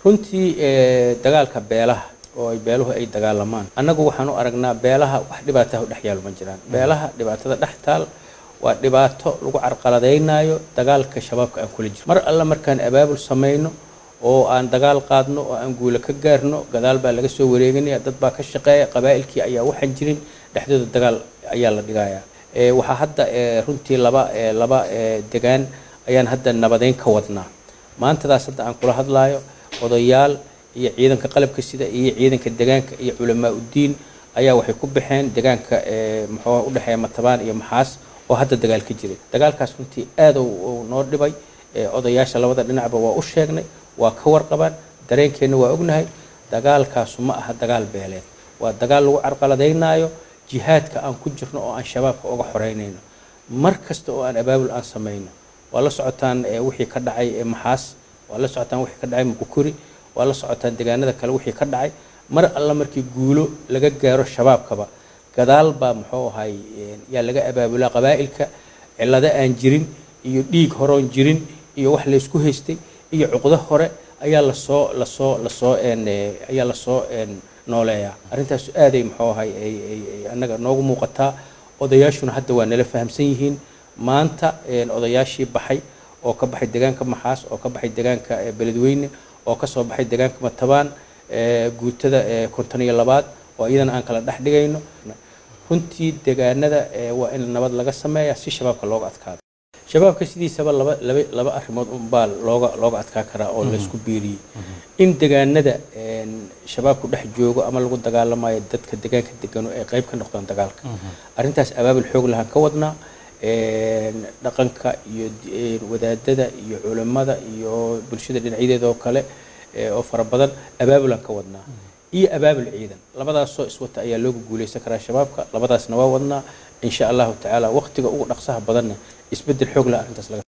runtii dagaalka beelaha oo ay beeluhu ay dagaalamaan annagu waxaan u aragnaa beelaha wax dhibaataha u dhex yaalo ma jiraan beelaha dhibaatada dhex taal waa dhibaato lagu carqaladaynayo dagaalka shabaabka aan kula jiro mar alle markaan abaabul samayno oo aan dagaal qaadno oo aan guulo ka gaarno gadaal baa laga soo wareeganaya dad baa ka shaqeeya qabaa'ilkii ayaa waxaan jirin dhexdooda dagaal ayaa la dhigayaa waxaa hadda runtii laba laba degaan ayaan hadda nabadeyn ka wadnaa maantadaas hadda aan kula hadlaayo odayaal iyo ciidanka qalabka sida iyo ciidanka degaanka iyo culamaa uddiin ayaa waxay ku baxeen degaanka muxuu udhexeeya matabaan iyo maxaas oo hadda dagaal ka jiray dagaalkaas runtii aad uu noo dhibay odayaasha labada dhinacba waa u sheegnay waa ka warqabaan dareenkeenna waa ognahay dagaalkaasu ma aha dagaal beeleed waa dagaal lagu carqaladaynaayo jihaadka aan ku jirno oo aan shabaabka uga xoreynayno mar kasta oo aan abaabul aan samayno waa la socotaan wixii ka dhacay maxaas waa la socotaan wixii ka dhacay muqukuri waa la socotaan deegaanada kale wixii ka dhacay mar alla markii guulo laga gaaro shabaabkaba gadaal baa muxuu ahay yaa laga abaabulaa qabaa'ilka cillado aan jirin iyo dhiig horoon jirin iyo wax laysku haystay iyo cuqdo hore ayaa lasoo lasoo lasoo ayaa lasoo nooleeyaa arrintaas aaday muxuu ahay annaga noogu muuqataa odayaashuna hadda waa nala fahamsan yihiin maanta odayaashii baxay oo ka baxay deegaanka maxaas oo ka baxay deegaanka beledweyne oo ka soo baxay deegaanka matabaan guutada konton iyo labaad oo iyadana aan kala dhex dhigayno runtii deegaanada waa in nabad laga sameeya si shabaabka looga adkaado shabaabka sidiisaba laba laba laba arrimood unbaa looga looga adkaa karaa oo laysku biiriyey in deegaanada shabaabku dhex joogo ama lagu dagaalamayo dadka deegaanka degano ay qayb ka noqdaan dagaalka arrintaas abaabul xoog lahaan ka wadnaa dhaqanka iyo wadaadada iyo culimmada iyo bulshada dhinacyadeeda oo kale oo fara badan abaabulaan ka wadnaa iyo abaabul ciidan labadaasoo iswata ayaa looga guuleysan karaa shabaabka labadaasna waa wadnaa insha allahu tacaala waqtiga ugu dhaqsaha badanna isbeddel xoog lah arrintaas laga